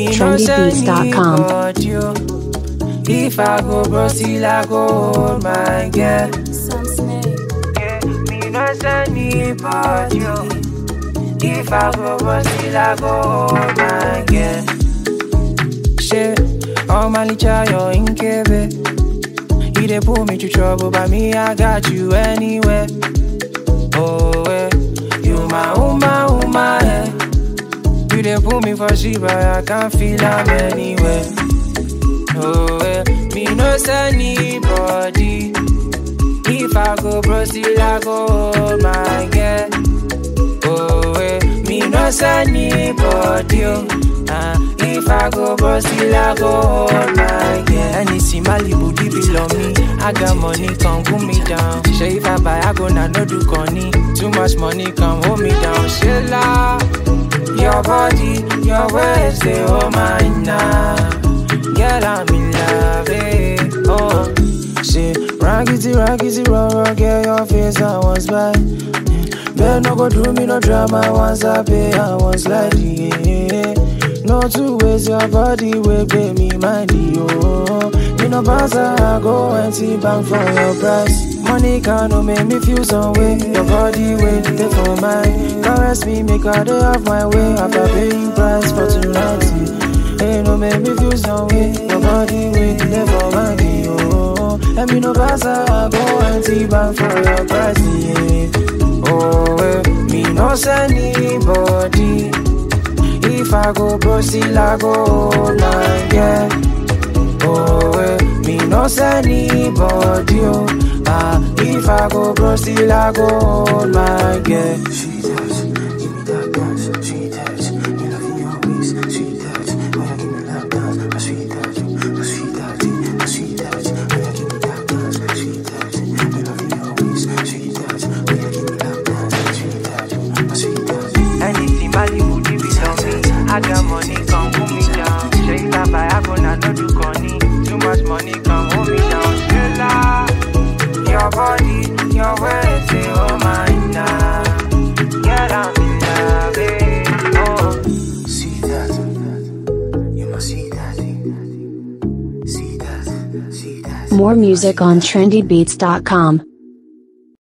Me no send trendybeats.com. but you. If I go bro, still I go hold my girl. Yeah, me no send but you. If I go bro, still I go hold my girl. Shit, all my licha, you're in Kebe. You dey pull me to trouble, but me, I got you anywhere. Oh, eh. You my uma, uma, eh. You dey pull me for shit, but I can't feel I'm anywhere. Oh, eh. Me no send anybody. If I go bro, still I go hold my girl. Oh, eh. Me no send anybody. Oh. Uh, if I go bro, still I go hold my girl. Anything Malibu, deep below me. I got money, come cool me down. Say if I buy, I go now, no do conny. Too much money, come hold me down. Shilla. Your body, your ways, they hold mine now. Girl, I'm in love, eh. Oh, say, raggedy, raggedy, raw, raw, girl, your face, I was by. Better no go do me no drama once I pay, I was like, yeah. No two ways, your body will pay me money, oh. You know, pass, I go and see bank for your price. Money can no make me feel some way. Your body wait there for mine. Caress me, make I day off my way after paying price for tonight. Hey, no make me feel some way. Your body wait there for mine, oh. Let me know pass, I go and see bank for your price, yeah. Oh, eh, me no send anybody. If I go bro, still I go hold my girl. Oh, eh, me no send anybody. Oh, ah, if I go bro, still I go hold my girl. She touch, give me that dance. She touch, me loving your ways. She touch, oh yeah, give me that dance. A sweet touch, a sweet touch, a sweet touch. Oh yeah, give me that dance. She touch, me loving your ways. She touch, oh yeah, give me that dance. She touch, a sweet touch. Anything Malibu, deep below me. I got money, come pull me down. Say if I buy, I go now, no do conny. Too much money, come hold me down. Shilla. Your body, your ways, they hold mine now. Girl, I'm in love, eh. Oh. See that, you must see that. See that, see that. More music on trendybeats.com.